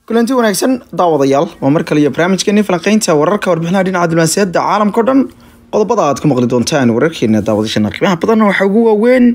kulanti wanaagsan daawadayaal waa mar kale iyo barnaamijkeeni falanqeynta wararka warbixinaha dhinaca diblomaasiyadda caalamka o dhan qodobada aad ku maqli doontaan wararkeena daawadashana qiimaha badan waxaa ugu waaweyn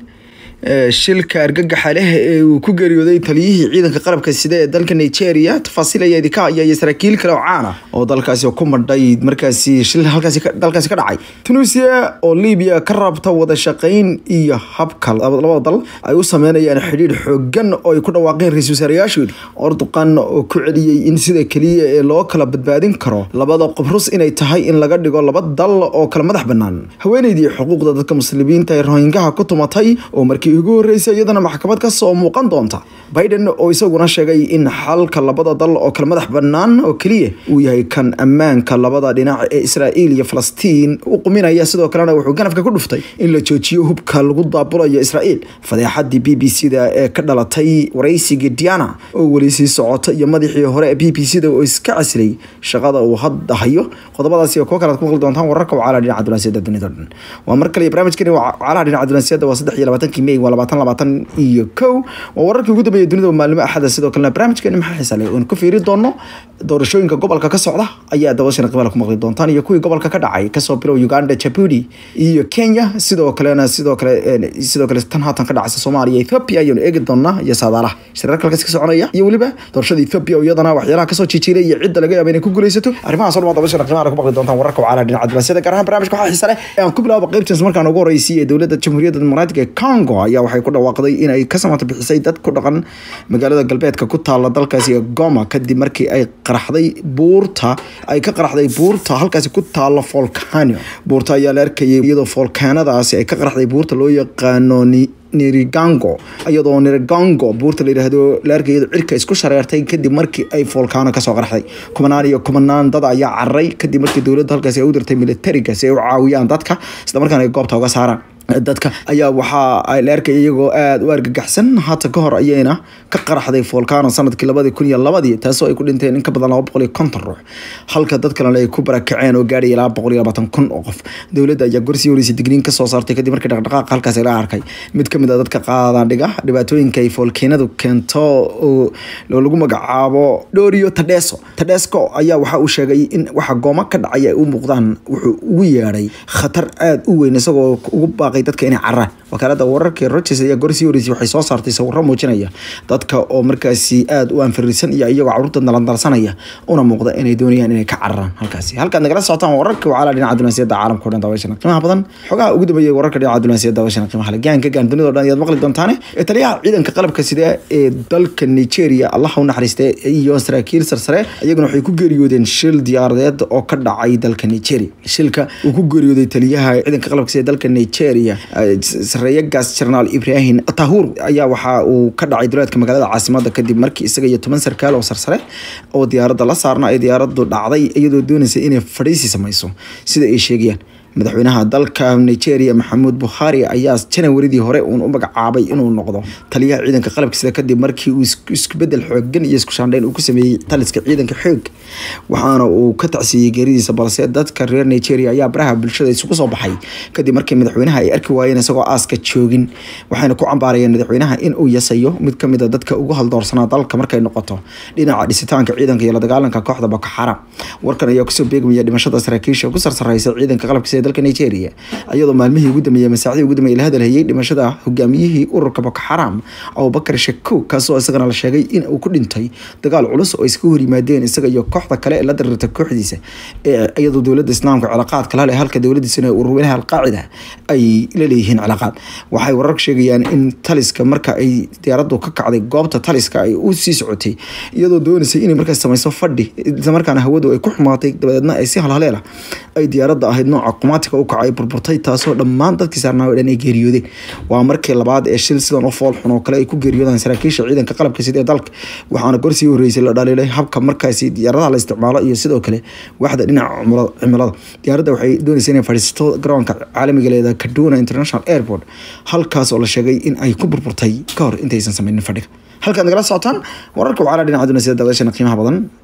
shilka argagaxa leh ee uu ku geeriyooday taliyihii ciidanka qalabka sida ee dalka nigeria tafaasiil ayaa idinka haya iyo saraakiil kale oo caan ah oo dalkaasi ku madhay markaasi shil halkaasi dalkaasi ka dhacay tunisia oo libiya ka rabta wada shaqeyn iyo habka labada dal ay u sameynayaan xidhiidh xoogan oo ay ku dhawaaqeen ra-iisul wasaarayaashoodi orduqan oo ku celiyey in sida keliya ee loo kala badbaadin karo labada qobrus inay tahay in laga dhigo laba dal oo kala madax banaan haweeneydii xuquuqda dadka muslimiinta ee rohingaha ku tumatay oo markii ugu horreysay iyadana maxkamad ka soo muuqan doonta biden oo isaguna sheegay in xalka labada dal oo kala madax bannaan oo keliya uu yahay kan ammaanka labada dhinac ee israa'iil iyo falastiin u quminaya sidoo kalena wuxuu ganafka ku dhuftay in la joojiyo hubka lagu daabulayo israa'iil fadeexadii b b c da ee ka dhalatay waraysigii diana oo weli sii socota iyo madaxii hore ee b b c da oo iska casilay shaqada uu hadda hayo qodobadaasi oo kuwa kale aad ku maqli doontaan wararka wacalaha dhinaca dunaasiyadda dunida o dhan waa mar kale iyo barnaamijkani wacalaha dhinaca dunaasiyadda waa saddex iyo labaatankii may waa labaatan labaatan iyo kow waa wararkii ugu dambeeyay dunida maalmo axada sidoo kalena barnaamijkeeni maxaa xiisa leh oon ku fiiri doono doorashooyinka gobolka ka socda ayaa dabashana qiimaha ku maqli doontaan iyo kuwii gobolka ka dhacay kasoo bilow uganda jabuuti iyo kenya sidoo kalena sidoo kale sidoo kale tan haatan ka dhacaysa soomaaliya ethiopia ayaanu eegi doonaa iyo saadaalaha shirarka halkaas ka soconaya iyo weliba doorashada ethiopia oo iyadana waxyaalaha kasoo jijiilay iyo cidda laga yaaba inay ku guuleysato arrimahaas oo dhan dabashana qiimaha ku maqli doontaan wararka wacala dhinaca dibaasyada gaar ahaan barnaamijka waxaa xiisa leh ee aan ku bilaabo qaybtiis markaan ugu horreysay ee dowladda jamhuuriyadda dimuqraatiga ee congo ayaa waxay ku dhawaaqday in ay ka samata bixisay dad ku dhaqan magaalada galbeedka ku taala dalkaasi ee goma kadib markii ay qaraxday buurta ay ka qaraxday buurta halkaasi ku taala volcano buurta ayaa la arkayay iyadoo volkaanadaasi ay ka qaraxday buurta loo yaqaano nirigango iyadoo nirigango buurta la yidhaahdo la arkay iyadoo cirka isku shareertay kadib markii ay volcano kasoo qaraxday kumanaan iyo kumanaan dad ayaa cararay kadib markii dowladda halkaasi ay u dirtay militariga si ay u caawiyaan dadka isla markaana ay goobta uga saaraan dadka ayaa waxaa la arkay iyagoo aada u argagaxsan haata ka hor ayayna ka qaraxday volcano sanadkii labadii kun iyo labadii taasoo ay ku dhinteen in ka badan laba boqol iyo konton ruux halka dad kalena ay ku barakaceen oo gaadhaya laba boqol iyo labaatan kun oo qof dowladda ayaa gorsii horeysay digniin kasoo saartay kadib markii dhaqdhaqaaqa halkaas la arkay mid ka mid a dadka qaadaan dhiga dhibaatooyinka ay volcanodu keento oo lagu magacaabo dhorio tadheso tadhesco ayaa waxa uu sheegay in waxa gooma ka dhacay ay u muuqdaan wuxuu ugu yeedhay khatar aada u weyn isagoo ugu baaqay dadka inay caraan wakaalada wararka rogers ayaa gorsii horeysay waxay soo saartay sawiro muujinaya dadka oo markaasi aada u anfirisan iyo iyagoo caruurta nalandalsanaya una muuqda inay doonayaan inay ka cararaan halkaasi halkaad nagala socotaan wararka wacala dhinaca dunaasiyadda caalamka o dhan daawashana qiimaha badan xogaha ugu dambeeyay wararka dhinaca dunaasiyadda daawashana qiimaha leh gaanka gaan dunida o dhan ayaad maqli doontaane ee taliyaha ciidanka qalabka sida ee dalka nigeria allaha u naxariista iyo saraakiil sarsare iyaguna waxay ku geeriyoodeen shil diyaaradeed oo ka dhacay dalka nigeria shilka uu ku geeriyooday taliyaha ciidanka qalabka sida dalka nigeria sareeye gaas jenaraal ibrahim tahur ayaa waxa uu ka dhacay duleedka magaalada caasimada kadib markii isaga iyo toban sarkaal oo sarsare oo diyaaradda la saarna ay diyaaraddu dhacday iyadoo doonaysa inay fadhiisi samayso sida ay sheegayaan madaxweynaha dalka nigeria maxamuud bukhari ayaa janawaridii hore uun u magacaabay inuu noqdo taliyaha ciidanka qalabka sida kadib markii uu isku bedel xoogan iyo isku shaandhayn uu ku sameeyey taliska ciidanka xoog waxaana uu ka tacsiiyey geeridiisa balse dadka reer nigeria ayaa baraha bulshada isugu soo baxay kadib markii madaxweynaha ay arki waayeen isagoo aaska joogin waxayna ku cambaarayeen madaxweynaha in uu yasayo mid kamid a dadka ugu haldoorsanaa dalka markay noqoto dhinaca dhisitaanka ciidanka iyo la dagaalanka kooxda boko xaram warkan ayaa kusoo beegmaya dhimashada saraakiisha ku sarsareysa ciidanka qalabka sida dalka nigeria iyadoo maalmihii ugu dambeeyey masaacdii ugu dambeeyey la hadalhayay dhimashada hogaamiyihii ururka boko xaram abubakar shakow kaasoo isagana la sheegay in uu ku dhintay dagaal culus oo iska hor yimaadeen isaga iyo kooxda kale ee la darirta kooxdiisa ee iyadoo dowladda islaamka cilaaqaadka la leh halka dowladiisana ururweynaha alqaacida ay la leeyihiin cilaaqaad waxay wararka sheegayaan in taliska marka ay diyaaraddu ka kacday goobta taliska ay u sii socotay iyadoo doonaysay inay markaas samayso fadhi islamarkaana hawadu ay ku xumaatay dabadeedna ay si halhaleela ay diyaaradda ahayd nooca qumaatiga u kacay burburtay taasoo dhammaan dadkii saarnaa oo dhan ay geeriyoodeen waa markii labaad ee shil sidan u fool xun oo kale ay ku geeriyoodaan saraakiisha ciidanka qalabka sida ee dalka waxaana gorsii horeysay la dhaliilay habka markaasi diyaaradaha la isticmaalo iyo sidoo kale waxda dhinaca cimilada diyaaradda waxay doonaysa inay fadhiisato garoonka caalamiga leeda kaduna international airport halkaas oo la sheegay in ay ku burburtay ka hor intaysan sameynin fadhiga halkaad nagala socotaan wararka wacala dhinaca dunasiyada daawashana qiimaha badan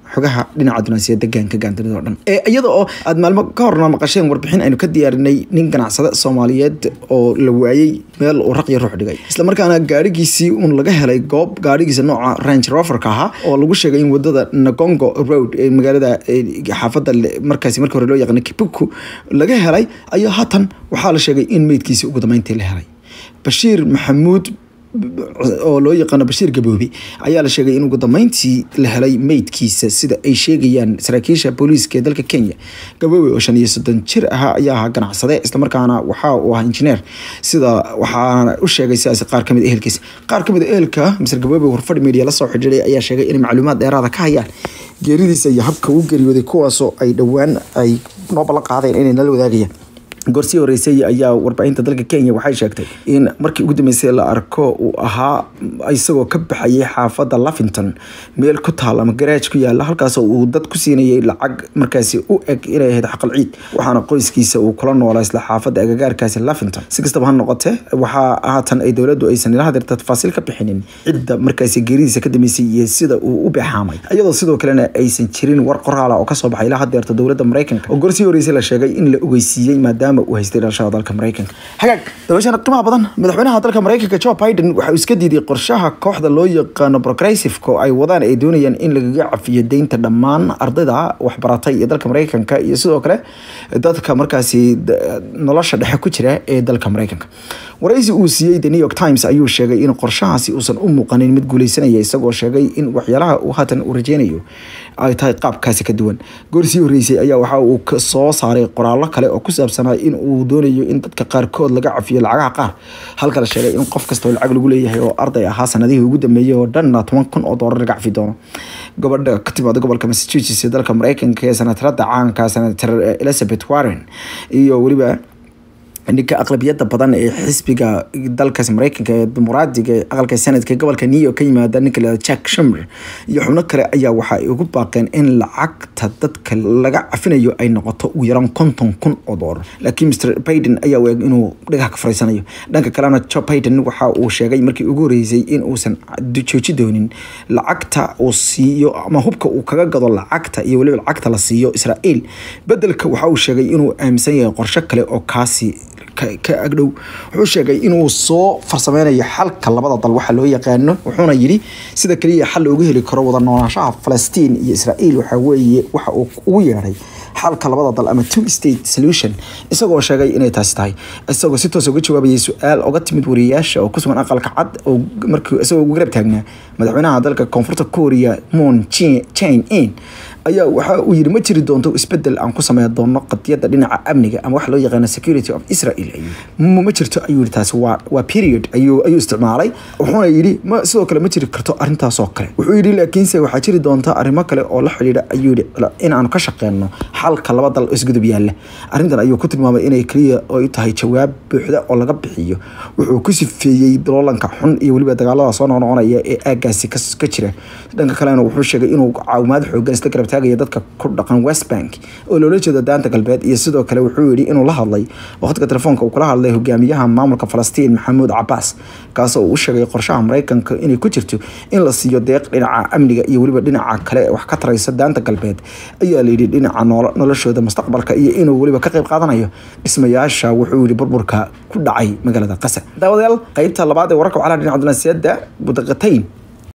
xogaha dhinaca dunaasiyada gaanka gaandanida o dhan iyada oo aad maalmo ka horna maqasheen warbixin aynu ka diyaarinay nin ganacsade soomaaliyeed oo la waayey meel uu raqyo ruux dhigay islamarkaana gaarigiisii uun laga helay goob gaarigiisa nooca range roverka ahaa oo lagu sheegay in wadada nagongo road ee magaalada xaafadda markaasi markii hore loo yaqaana kibuku laga helay ayaa haatan waxaa la sheegay in meydkiisii ugu dambeyntii la helay bashiir maxamuud oo loo yaqaano bashiir gaboobi ayaa la sheegay in ugu dambeyntii la helay meydkiisa sida ay sheegayaan saraakiisha booliiska ee dalka kenya gaboobi oo shan iyo soddon jir ahaa ayaa ahaa ganacsade islamarkaana waxa uu ahaa injineer sida waxaana u sheegay sidaas qaar kamid ehelkiisa qaar kamid a ehelka mr gaboobi warfadhi media lasoo xidhiiray ayaa sheegay inay macluumaad dheeraada ka hayaan geeridiisa iyo habka uu geeriyooday kuwaasoo ay dhowaan ay noo ballan qaadeen inay nala wadaagayaan goorsii horeysay ayaa warbaahinta dalka kenya waxay sheegtay in markii ugu dambeysay la arko uu ahaa isagoo ka baxayay xaafadda lavington meel ku taal ama garaaj ku yaala halkaasoo uu dad ku siinayay lacag markaasi u eg inay ahayd xaqal ciid waxaana qoyskiisa uu kula noolaa isla xaafadda agagaarkaasi lavington si kastaba ha noqote waxaa haatan ay dowladdu aysan ila hadeerta tafaasiil ka bixinin cidda markaasi geeridiisa ka dambeysay iyo sida uu u beexaamay iyadoo sidoo kalena aysan jirin war qoraala oo kasoo baxay ilaa hadeerta dowladda maraykanka oo goorsii horeysay la sheegay in la ogeysiiyey maadaama uu haystay dhalashada dalka maraykanka hagaag dabashana qiimaha badan madaxweynaha dalka maraykanka joe biden waxa uu iska diiday qorshaha kooxda loo yaqaano progressiveko ay wadaan ay doonayaan in lagaga cafiyo deynta dhammaan ardayda waxbaratay ee dalka maraykanka iyo sidoo kale dadka markaasi nolosha dhexe ku jira ee dalka maraykanka waraysi uu siiyey the new york times ayuu sheegay in qorshahaasi uusan u muuqanin mid guuleysanaya isagoo sheegay in waxyaalaha uu haatan uu rajeynayo ay tahay qaabkaasi ka duwan goorsii horeysay ayaa waxa uu soo saaray qoraallo kale oo ku saabsanaa in uu doonayo in dadka qaarkood laga cafiyo lacagaha qaar halka la sheegay in qof kastoo lacag lagu leeyahay oo arday ahaa sanadihii ugu dambeeyey oo dhanna toban kun oo doolar laga cafi doono gabadha ka timaada gobolka massachusetts ee dalka maraykanka ee senatarada caanka senator elizabeth warren iyo weliba ninka aqlabiyada badan ee xisbiga dalkaas mareykanka ee dimuqraadiga ee aqalka sanadka gobolka new york ka yimaada ninka la jack shumer iyo xubno kale ayaa waxa ay ugu baaqeen in lacagta dadka laga cafinayo ay noqoto ugu yaraan konton kun oo doolar laakiin mr biden ayaa u eg inuu dhagaha ka fariisanayo dhanka kalena joe biden waxa uu sheegay markii ugu horeysay in uusan jooji doonin lacagta uu siiyo ama hubka uu kaga gado lacagta iyo weliba lacagta la siiyo israel bedelka waxa uu sheegay inuu aaminsan yahay qorsho kale oo kaasi ka agdhow wuxuu sheegay inuu soo farsameynayo xalka labada dal waxa loo yaqaano wuxuuna yidhi sida kaliya xal looga heli karo wada noolaanshaha falastiin iyo israel waxa weeye waxa uu ugu yeedhay xalka labada dal ama two state solution isagoo sheegay inay taasi tahay isagoo si toos uga jawaabayay su-aal oga timid wariyayaasha oo kusugan aqalka cad oo markii isagoo ugu garab taagnaa madaxweynaha dalka koonfurta korea moon chain in ayaa waxa uu yidhi ma jiri doonto isbedel aan ku sameyn doono qadiyadda dhinaca amniga ama waxa loo yaqaano security of israel ma jirto ayuu yidhi taasi waa waa period ayuu ayuu isticmaalay wuxuuna yidhi ma sidoo kale ma jiri karto arrintaasoo kale wuxuu yidhi laakiinse waxaa jiri doonta arrimo kale oo la xidhiidha ayuu yidhi in aan ka shaqeyno xalka laba dal isgudub yaalla arrintan ayuu ku tilmaamay inay keliya ay tahay jawaab buuxda oo laga bixiyo wuxuu ku sifeeyey daloolanka xun iyo weliba dagaalada soo noqnoqonaya ee aagaasi ka jira dhanka kalena wuxuu sheegay inuu caawimaad xoogan isla garab taagaya dadka ku dhaqan west bank oo loola jeedo daanta galbeed iyo sidoo kale wuxuu yidhi inuu la hadlay waqtiga telefoonka uu kula hadlay hogaamiyaha maamulka falastiin maxamuud cabaas kaasoo uu u sheegay qorshaha maraykanka inay ku jirto in la siiyo deeq dhinaca amniga iyo weliba dhinaca kale wax ka taraysa daanta galbeed ayaa layidhi dhinaca noloshooda mustaqbalka iyo inuu weliba ka qayb qaadanayo dhismayaasha wuxuu yidhi burburka ku dhacay magaalada qasa daawadayaal qaybta labaad ee wararka waxaa la dhinaca dunaasiyada budaqatayn